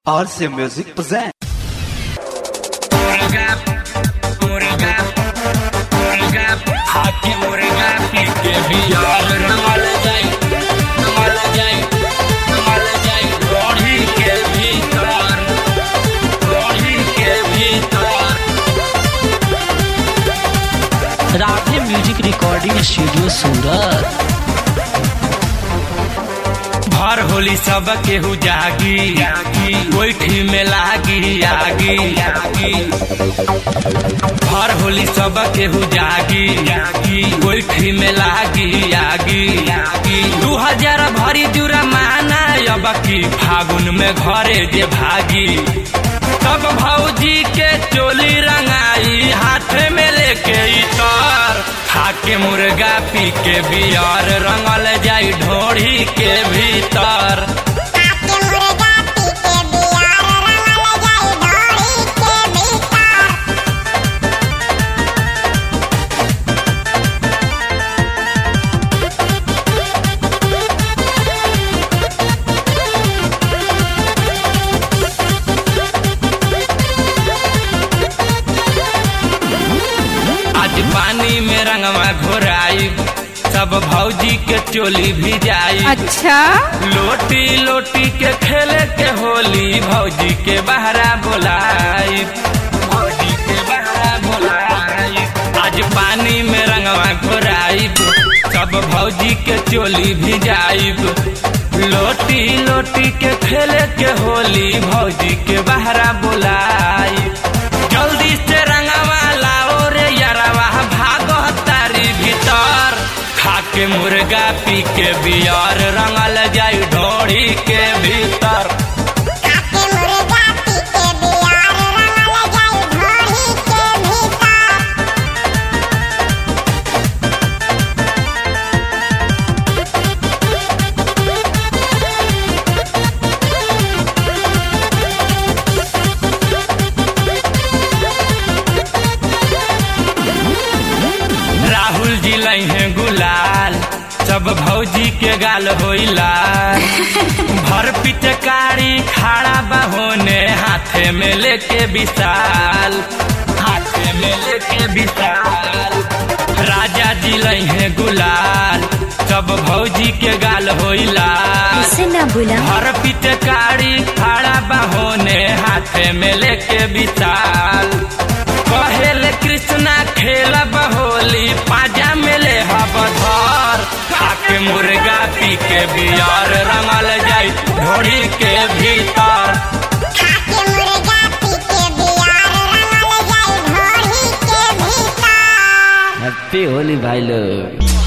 RC Music present. मुर्गा मुर्गा मुर्गा हाथी मुर्गा पी के बियार रमल जाई रमल जाई रमल जाई रोड़ी के भीतर रोड़ी के भीतर राधे म्यूजिक रिकॉर्डिंग स्टूडियो सूरत भर होली सब केहू जागी गोईठी में लागी आगी भर होली सब केहू जागी गोईठी में लागी आगी दू हजार भरी जुर्माना अब की फागुन में घरे जे भागी तब भौजी के चोली रंगाई हाथ में लेके इतर खाके मुर्गा पी के बियर रंगल जाई ढोड़ी के भीतर आपके मुर्गा पी के बियार रंगल जाई ढोरी के भीतर आज पानी में रंगवा घोराई सब भौजी के चोली भी जाई अच्छा लोटी लोटी के खेले के होली भौजी के बहरा बोलाई भौजी के बहरा बोलाई आज पानी में रंगवा घोराई सब भौजी के चोली भी जाइब लोटी लोटी के खेले के होली भौजी के बहरा बोलाई जल्दी से रंगवा लाओ रे यारवा भागो तारी भीतर खाके मुर्गा पी के बियर रंगल जाई ढोड़ी के भीतर आपके मुर्गा पी के बियार रंगल जाई ढोरी के भीतर राहुल जी लई है गुलाल सब भौजी के गाल होइला भर पिचकारी खाड़ा बहोने हाथे में लेके विशाल हाथे में लेके विशाल राजा जी लई है गुलाल सब भौजी के गाल होइला से ना बोला हर पिचकारी खड़ा बहोने हाथे में लेके विशाल कहेले कृष्णा खेल होली पाजा में ले हबधर खाके मुर्गा पी के बियर रंगल जाई ढोड़ी के भीतर आपके मुर्गा पी के बियार रंगल जाई ढोरी के भीतर हैप्पी होली भाई लोग